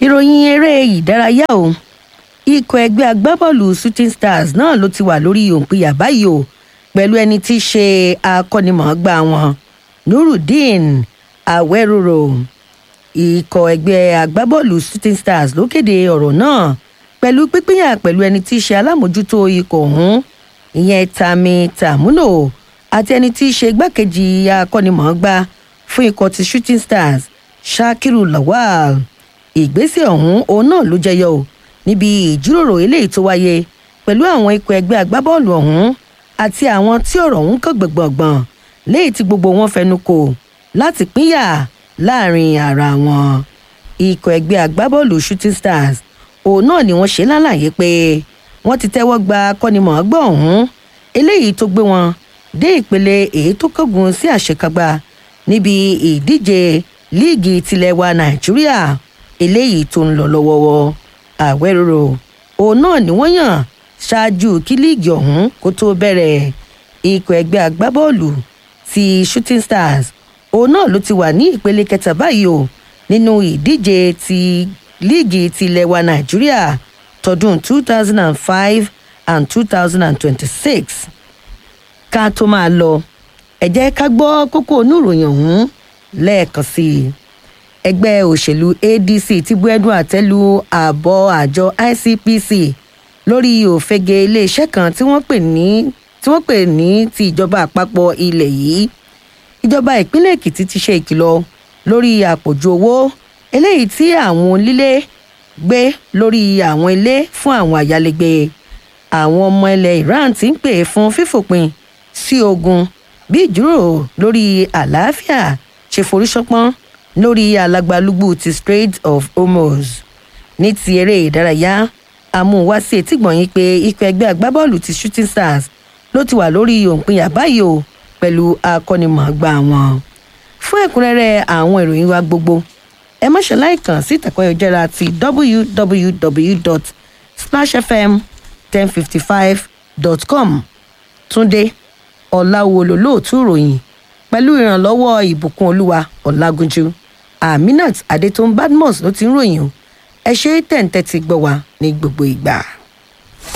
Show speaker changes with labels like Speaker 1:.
Speaker 1: ìròyìn eré ìdárayá o ikọ̀ ẹgbẹ́ agbábọ́ọ̀lù shooting stars náà ló ti wà lórí òǹpìyà báyìí o pẹ̀lú ẹni tí í ṣe akọ́nimọ̀ọ́gbá wọn nurudeen awẹ́rọ̀rọ̀ ikọ̀ ẹgbẹ́ agbábọ́ọ̀lù shooting stars ló kéde ọ̀rọ̀ náà pẹ̀lú pípínyà pẹ̀lú ẹni tí í ṣe alámòjútó ikọ̀ ọ̀hún ìyẹn tami tamuno àti ẹni tí í ṣe igbákejì akọ́nimọ̀ọ́gbá fún ikọ̀ ti shooting stars shakiru lawal ìgbésẹ̀ ọ̀hún òun náà ló jẹyọ o níbi ìjíròrò eléyìí tó wáyé pẹ̀lú àwọn ikọ̀ ẹgbẹ́ agbábọ́ọ̀lù ọ̀hún àti àwọn tí ọ̀rọ̀ ọ̀hún kàn gbọ̀ngbọ̀ngbọ̀n léyìí tí gbogbo wọn fẹnu kò láti pínyà láàrin ara wọn ikọ̀ ẹgbẹ́ agbábọ́ọ̀lù shooting stars òun náà ni wọ́n ṣe lálàyé pé wọ́n ti tẹ́wọ́ gba akọ́nimọ̀ọ́gbà ọ̀hún eléyìí tó gbé wọn dé ìpele èyí tó kángun sí àṣekágbá níbi ìdíje líìgì tilẹ̀ wa nàìjíríà eléyìí tó ń lọ lọ́wọ́wọ́ àwẹ̀rò òun náà ni wọ́n yàn ṣáájú kí líìgì ọ̀hún kó tó bẹ̀rẹ̀ ikọ̀ ẹgbẹ́ agbábọ́ọ̀lù ti shooting stars òun náà ló ti wà ní ìpele kẹta báyìí o nínú ìdíje ti líìgì tilẹ̀ wa nàìjíríà tọdún two thousand and five and two thousand and twenty-six ká tó máa lọ ẹ jẹ́ ká gbọ́ kókó oníròyìn ọ̀hún lẹ́ẹ̀kan sí i ẹgbẹ́ òṣèlú adc ti bu ẹnu àtẹ́lu ààbọ̀ àjọ icpc lórí òfegè iléeṣẹ́ kan tí wọ́n pè ní tí wọ́n pè ní ti ìjọba àpapọ̀ ilẹ̀ yìí ìjọba ìpínlẹ̀ èkìtì ti ṣe ìkìlọ̀ lórí àpòjù owó eléyìí tí àwọn onílé gbé lórí àwọn ilé fún àwọn àyálégbé àwọn ọmọ ilẹ̀ iran ti ń pè fún fífòpin sí ogun bí ìjíròrò lórí àlàáfíà ṣe forí ṣọpọ́n lórí alagbalúgbú ti strait of hormuz ní ti eré ìdárayá amúwá sí etígbọ̀nyín pé ikọ̀ ẹgbẹ́ agbábọ́ọ̀lù ti shooting stars ló ti wà lórí òǹpinya báyìí o pẹ̀lú akọ́nimọ̀ọ́gbà wọn. fún ẹ̀kúnrẹ́rẹ́ àwọn ìròyìn wa gbogbo ẹ má ṣe láìkàn sí ìtàkùn ayọ̀jẹ́ra ti www.splashfm1055.com túndé ọ̀làwọlò lóòtú ìròyìn pẹ̀lú ìrànlọ́wọ́ ìbùkún olúwa ọ̀làgúnjú aminat adétún badmus ló ti ń ròyìn o ẹ ṣe tẹ̀ǹtẹ̀ ti gbọ́ wa ní gbogbo ìgbà.